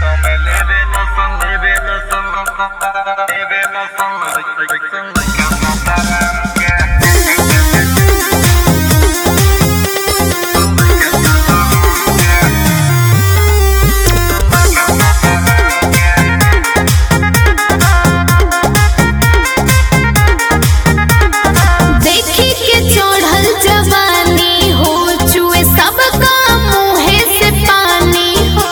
देखी के चढ़ल जवानी हो चुए सबका मुँहे से पानी हो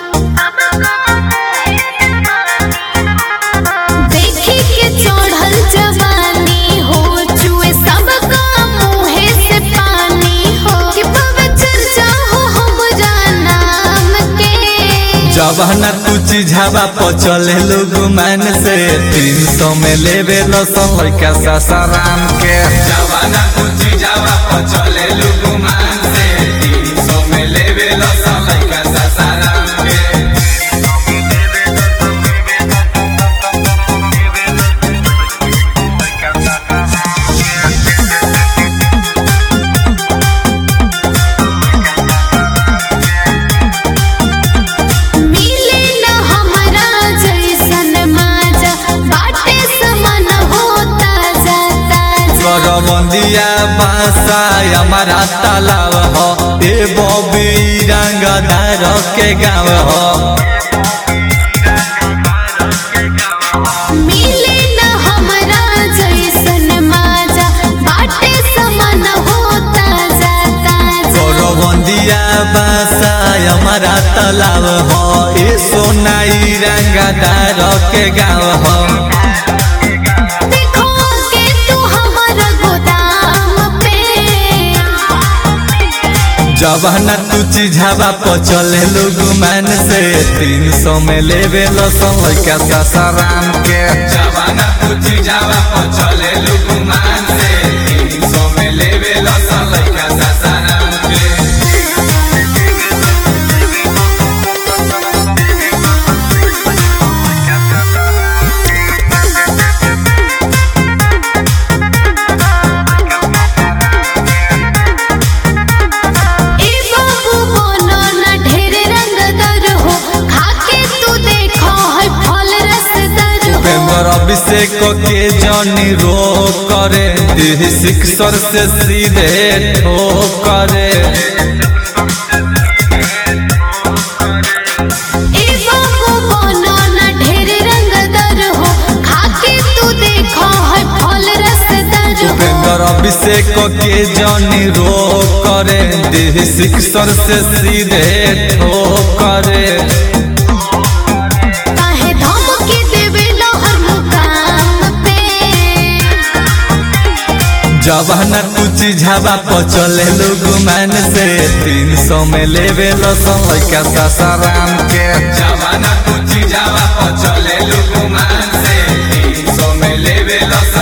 देखी के चढ़ल जवानी हो चुए सबका मुँहे से पानी हो कि पवित्र जाओ हमरा नाम के जवाना तू चिझावा पचले लोग मान से तीन सौ में लेवे लसन लड़का सासाराम के जवाना तू चिझावा पचले लोग मान से तीन सौ में लेवे लसन लड़का सासाराम के मिले न हमरा जैसन माजा बाटे समान होता जाता करबंदिया बासा हमारा तालाब हो ए बबी रंगदार के गाँव हो मिले न हमरा जैसन माजा बाटे समान होता जाता करबंदिया बासा हमारा तालाब हो ए सोनाई रंगदार के गाँव हो देखो के तू हमर गोदाम पे जवाना तू चिझावा पचले लोग मान से तीन सौ में लेवे लसन लड़का सासाराम के जवाना तू चिझावा पचले लोग मान से तीन सौ में लेवे लसन लड़का सासाराम के ए बाबू बोलो न ढेर रंगदार हो खाके तू देखो है फल रसदार हो पेंबर अभिषेक के जनी रो करे देह सिक्सर से सीधे ठो करे ए बाबू बोलो न ढेर रंगदार हो खाके तू देखो है फल रसदार हो उपेंद्र अभिषेक के जनी रो करे देह सिक्सर से सीधे ठो करे काहे धमकी देवे हर मुकाम पे जवाना तू चिझावा पचले लोग मान से तीन सौ में लेवे लसन लड़का सासाराम के जवाना तू चिझावा पचले लोग मान से तीन सौ में लेवे लसन